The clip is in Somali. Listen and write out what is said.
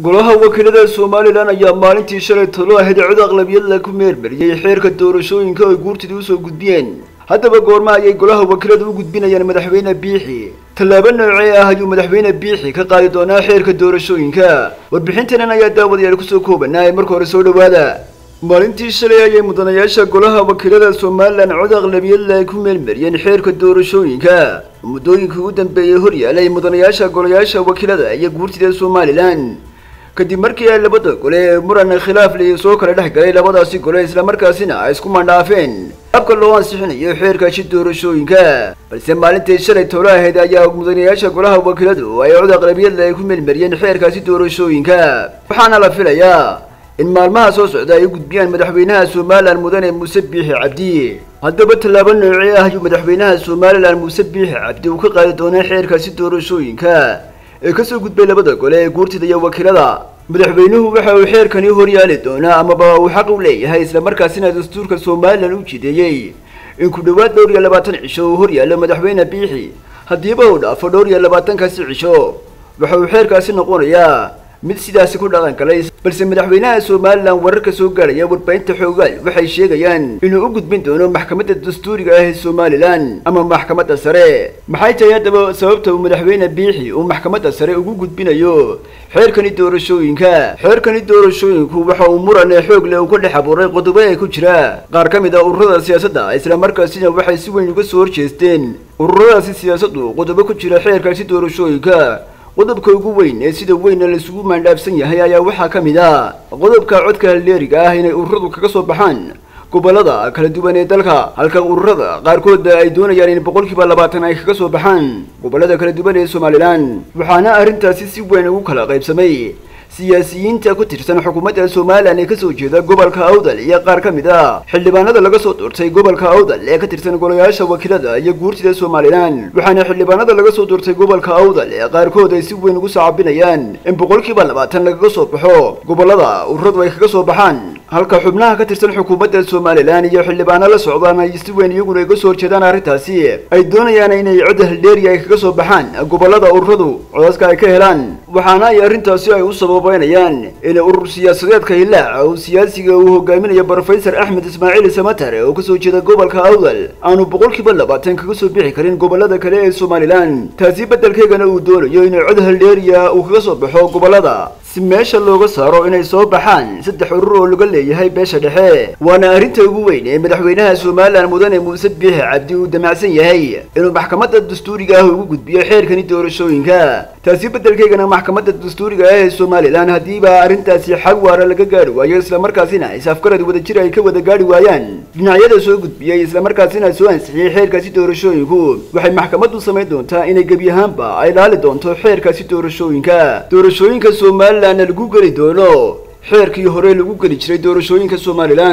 golaha wakiilada somalilan ayaa maalintii shalay talo ahayd cod aqlabiyad la ku meermariyey xeerka doorashooyinka ay guurtidii usoo gudbiyeen haddaba goorma ayay golaha wakiilada u gudbinayaan madaxweyne biixi tallaabo noocee ah ayuu madaxweyne biixi ka qaadi doonaa xeerka doorashooyinka warbixintanan ayaa daawadayaal kusoo koobanaa ee marka hore soo dhowaada maalintii shalay ayay mudanayaasha golaha wakiilada somalilan cod aqlabiyadla ay ku meelmariyeen xeerka doorashooyinka muddooyinkii ugu dambeeyey horyaalay mudanayaasha golayaasha wakiilada iyo guurtida somalilan kadib markii ay labada gole ee muran khilaaf liyo soo kala dhex galay labadaasi gole islamarkaasina ay isku mandhaafeen habka loo ansixinayo xeerkaasi doorashooyinka balse maalintii shalay tolo ahayd ayaa mudanayaasha golaha wakiiladu ay cod aqlabiyadla ay ku meelmariyeen xeerkaasi doorashooyinka waxaana la filayaa in maalmaha soo socda ay u gudbiyaan madaxweynaha somalilan mudane muuse biixi cabdi haddaba tallaabo noocee ah ayuu madaxweynaha somalilan muuse biixi cabdi uu ka qaadi doonaa xeerkaasi doorashooyinka ee kasoo gudbay labada gole ee guurtida iyo wakiilada madaxweynuhu waxa uu xeerkani horyaali doonaa amaba uu xaq u leeyahay islamarkaasina dastuurka somalilan u jideeyey in ku dhowaad dhowr iyo labaatan cisho uu horyaalo madaxweyne biixi haddiiba uu dhaafo dhowr iyo labaatankaasi cisho waxa uu xeerkaasi noqonayaa mid sidaasi ku dhaqan galay balse madaxweynaha somalilan wararka soo gaadhaya warbaahinta xoogaal waxay sheegayaan inuu u gudbin doono maxkamadda dastuuriga ah ee somalilan ama maxkamadda sare maxay tahay haddaba sababta uu madaxweyne biixi uu maxkamadda sare ugu gudbinayo xeerkani doorashooyinka xeerkani doorashooyinku waxa uu muran ee xoog leh uu ka dhex abuuray qodobo ee ku jira qaar ka mid a ururada siyaasadda islamarkaasina waxay si weyn uga soo horjeesteen ururadaasi siyaasaddu qodobo ku jira xeerkaasi doorashooyinka qodobka ugu weyn ee sida weyna laisugu maandhaafsan yahay ayaa waxaa ka mid ah qodobka codka haldeeriga ah inay ururadu kaga soo baxaan gobolada kala duwan ee dalka halka ururada qaarkooda ay doonayaan in boqolkiiba labaatan ay kaga soo baxaan gobolada kala duwan ee somalilan waxaana arrintaasi si weyn ugu kala qaybsamay siyaasiyiinta ku tirsan xukuumadda somalilan ee kasoo jeeda gobolka awdal iyo qaar ka mid ah xildhibaanada laga soo doortay gobolka awdal ee ka tirsan golayaasha wakiilada iyo guurtida somalilan waxaana xildhibaanada laga soo doortay gobolka awdal ee qaarkood ay si weyn ugu sacabinayaan in boqolkiiba labaatan lagaga soo baxo gobolada ururadu ay kaga soo baxaan halka xubnaha ka tirsan xukuumadda somalilan iyo xildhibaano la socdaan ay si weyn iyaguna iga soo horjeedaan arrintaasi ay doonayaan inay cod haldeeri ay kaga soo baxaan gobolada ururadu codaska ay ka helaan waxaana ay arrintaasi ay u sababeynayaan in urur siyaasadeedka hilaaca uu siyaasiga uu hogaaminayo brofesor axmed ismaaciil samatar oo kasoo jeeda gobolka awdal aanu boqolkiiba labaatan kaga soo bixi karin gobolada kale ee somalilan taasi beddelkeegana uu doonayo inay cod haldeeriya uu kaga soo baxo gobolada si meesha looga saaro inay soo baxaan saddex urur oo laga leeyahay beesha dhexe waana arrinta ugu weyn ee madaxweynaha somalilan mudane muuse biixi cabdi uu damacsan yahay inuu maxkamadda dastuuriga ah ugu gudbiyo xeerkani doorashooyinka taasi beddelkeegana maxkamadda dastuuriga ah ee somalilan haddiiba arrintaasi xag waara laga gaari waayo islamarkaasina is-afgarad wadajir ay ka wada gaari waayaan dhinacyada soo gudbiyey islamarkaasina soo ansixiyey xeerkaasi doorashooyinku waxay maxkamaddu samayn doontaa inay gebi ahaanba ay laali doonto xeerkaasi doorashooyinka doorashooyinka somalilan lagu geli doono xeerkii hore lagu geli jiray doorashooyinka somalilan